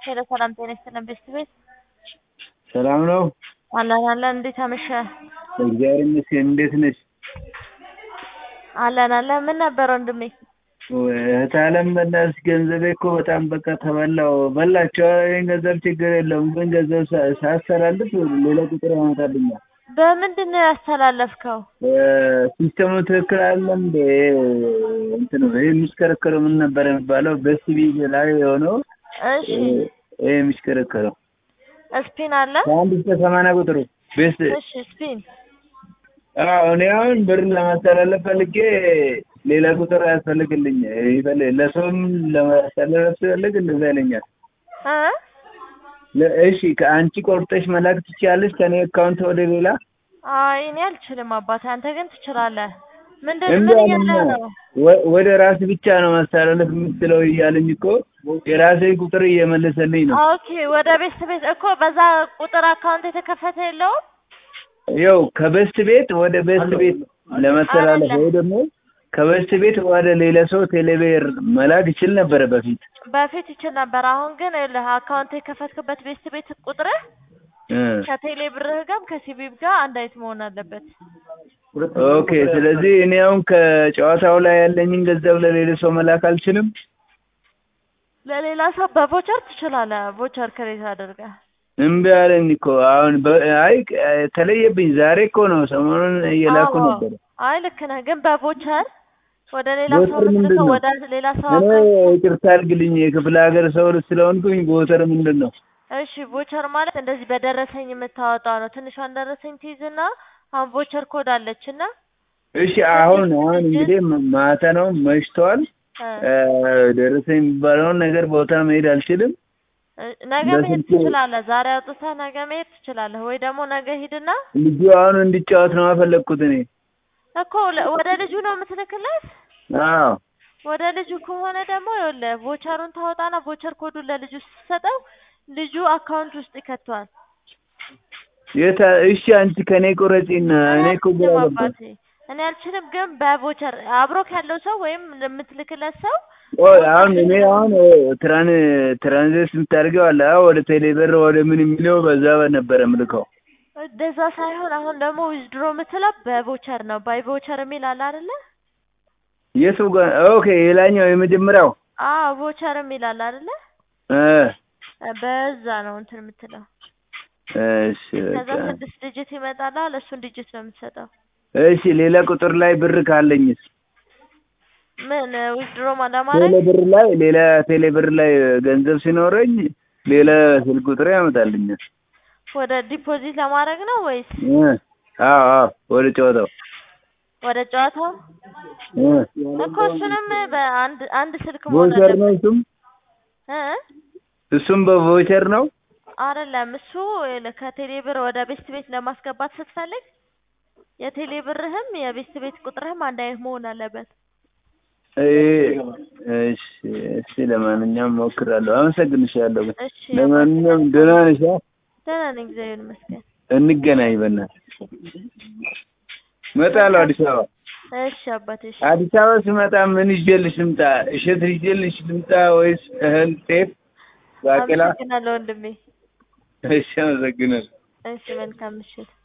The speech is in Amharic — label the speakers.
Speaker 1: ሄሎ ሰላም ጤና ይስጥልን ቤስት ቤት
Speaker 2: ሰላም ነው?
Speaker 1: አለን አለን። እንዴት አመሸህ?
Speaker 2: እግዚአብሔር ይመስገን። እንዴት ነሽ?
Speaker 1: አለን አለን። ምን ነበር ወንድሜ?
Speaker 2: እህት አለም በእናትሽ ገንዘቤ እኮ በጣም በቃ ተበላው። በላቸው። ይህን ገንዘብ ችግር የለውም ግን ገንዘብ ሳ- ሳስተላልፍ ሌላ ቁጥር ያመጣልኛል።
Speaker 1: በምንድን ነው ያስተላለፍከው?
Speaker 2: ሲስተሙ ትክክል አለም እንደ እንትን ይህ የሚሽከረከረው ምን ነበር የሚባለው? በሲቢ ላይ የሆነው
Speaker 1: እሺ
Speaker 2: ይህ የሚሽከረከረው
Speaker 1: ስፒን አለ?
Speaker 2: ከአንድ እስከ ሰማንያ ቁጥሩ ቤስ
Speaker 1: እሺ ስፒን
Speaker 2: አዎ እኔ አሁን ብር ለማስተላለፍ ፈልጌ ሌላ ቁጥር ያስፈልግልኝ ይፈልግ ለሰውም ለማስተላለፍ ስፈልግ እንደዛ ይለኛል።
Speaker 1: እ
Speaker 2: ለ- እሺ ከአንቺ ቆርጠሽ መላክ ትችያለሽ ከኔ አካውንት ወደ ሌላ
Speaker 1: አይ እኔ አልችልም አባቴ፣ አንተ ግን ትችላለህ። ምንድን
Speaker 2: እንደ
Speaker 1: ምን
Speaker 2: አለኛ
Speaker 1: እያለ ነው?
Speaker 2: ወ- ወደ ራስ ብቻ ነው ማስተላለፍ የምትለው እያለኝ እኮ የራሴ ቁጥር እየመለሰልኝ ነው።
Speaker 1: ኦኬ ወደ ቤስት ቤት እኮ በዛ ቁጥር አካውንት የተከፈተ የለውም?
Speaker 2: ያው ከበስት ቤት ወደ በስት ቤት ለመተላለፍ
Speaker 1: አይደለም።
Speaker 2: ወይ ደግሞ ከበስት ቤት ወደ ሌላ ሰው ቴሌብር መላክ ይችል ነበረ በፊት
Speaker 1: በፊት ይችል ነበር። አሁን ግን ይኸውልህ አካውንት የከፈትክበት ቤስት ቤት ቁጥርህ
Speaker 2: እ
Speaker 1: ከቴሌ ብርህ ጋርም ከሲቢብ ጋር አንድ አይነት መሆን አለበት።
Speaker 2: ኦኬ ስለዚህ እኔ አሁን ከጨዋታው ላይ ያለኝን ገንዘብ ለሌላ ሰው መላክ አልችልም።
Speaker 1: ለሌላ ሰው በቮቸር ትችላለህ። ቮቸር ክሬት አድርገህ
Speaker 2: እምቢ አለኝ እኮ አሁን በ- አይ ተለየብኝ። ዛሬ እኮ ነው ሰሞኑን እየላኩ
Speaker 1: አዎ።
Speaker 2: ነበረ።
Speaker 1: አይ ልክ ነህ፣ ግን በቮቸር ወደ ሌላ ሰው
Speaker 2: ቮቸር ምንድን
Speaker 1: ልትልከው
Speaker 2: ነው?
Speaker 1: ወደ ሌላ ሰው
Speaker 2: እኔ
Speaker 1: አካውንት
Speaker 2: ይቅርታ አድርግልኝ የክፍለ ሀገር ሰው ስለሆንኩኝ ቦተር ምንድን ነው?
Speaker 1: እሺ ቮቸር ማለት እንደዚህ በደረሰኝ የምታወጣው ነው። ትንሿን ደረሰኝ ትይዝና አሁን ቮቸር ኮድ አለች እና
Speaker 2: እሺ አሁን አሁን እንግዲህ ም- ማታ ነው መሽቷል።
Speaker 1: እ፣
Speaker 2: እ፣ ደረሰኝ የሚባለውን ነገር ቦታ መሄድ አልችልም።
Speaker 1: እ፣ ነገ መሄድ
Speaker 2: በስልኬ-
Speaker 1: ትችላለህ። ዛሬ አውጥተህ ነገ መሄድ ትችላለህ፣ ወይ ደግሞ ነገ ሂድና
Speaker 2: ልጁ አሁን እንዲጫወት ነው የፈለግኩት እኔ።
Speaker 1: እኮ ለ- ወደ ልጁ ነው የምትልክለት።
Speaker 2: አዎ
Speaker 1: ወደ ልጁ ከሆነ ደግሞ ይኸውልህ ቮቸሩን ታወጣና ቮቸር ኮዱን ለልጁ ስትሰጠው ልጁ አካውንት ውስጥ ይከቷል።
Speaker 2: የታ እሺ አንቺ ከኔ ቁረጪና እኔ እኮ ግራ
Speaker 1: አልችልም
Speaker 2: ገባኝ።
Speaker 1: አባቴ፣ እኔ አልችልም። ግን በቮቸር አብሮክ ያለው ሰው ወይም የምትልክለት ሰው
Speaker 2: ቆይ አሁን እኔ አሁን ትራን ትራንዚት የምታደርገው አለ አዎ፣ ወደ ቴሌብር ወደ ምን የሚለው በዛ ነበረ ምልከው።
Speaker 1: እንደዛ ሳይሆን አሁን ደግሞ ዊዝድሮ የምትለው በቮቸር ነው። ባይ ቮቸር የሚል አለ አይደለ?
Speaker 2: የቱ ጋር ኦኬ፣ የላኛው የመጀመሪያው
Speaker 1: አዎ ቮቸር የሚል አለ አይደለ?
Speaker 2: እ
Speaker 1: በዛ ነው እንትን የምትለው።
Speaker 2: እሺ
Speaker 1: ከዛ
Speaker 2: በቃ
Speaker 1: ስድስት ዲጂት ይመጣላል። እሱን ዲጂት ነው የምትሰጠው።
Speaker 2: እሺ፣ ሌላ ቁጥር ላይ ብር ካለኝስ
Speaker 1: ምን ዊዝድሮ ለማድረግ
Speaker 2: ቴሌ ብር ላይ ሌላ ቴሌ ብር ላይ ገንዘብ ሲኖረኝ ሌላ ስልክ ቁጥር ያመጣልኛል።
Speaker 1: ወደ ዲፖዚት ለማድረግ ነው ወይስ
Speaker 2: እ አዎ አዎ፣ ወደ ጨዋታው
Speaker 1: ወደ ጨዋታው?
Speaker 2: እ
Speaker 1: እኮ እሱንም በአንድ አንድ ስልክ መሆን
Speaker 2: ቮቸር ነው
Speaker 1: አለበት
Speaker 2: እሱም
Speaker 1: እ
Speaker 2: እሱም በቮቸር ነው።
Speaker 1: አይደለም እሱ ይኸውልህ ከቴሌ ብር ወደ ቤስት ቤት ለማስገባት ስትፈልግ የቴሌ ብርህም የቤስት ቤት ቁጥርህም አንድ አይነት መሆን አለበት።
Speaker 2: እ እሺ እሺ፣ ለማንኛውም ሞክራለሁ። አመሰግንሻለሁ። ግን
Speaker 1: እሺ
Speaker 2: ለማንኛውም ደህና ነሽ? አ?
Speaker 1: ደህና ነኝ፣ እግዚአብሔር ይመስገን።
Speaker 2: እንገናኝ በእናትህ። እመጣለሁ አዲስ አበባ።
Speaker 1: እሺ አባቴ እሺ።
Speaker 2: አዲስ አበባ ስመጣ ምን ይዤልሽ ልምጣ? እሸት ይዤልሽ ልምጣ ወይስ እህል፣ ጤፍ፣ ባቄላ?
Speaker 1: አመሰግናለሁ ወንድሜ።
Speaker 2: እሺ፣ አመሰግናለሁ።
Speaker 1: እሺ መልካም ምሽት።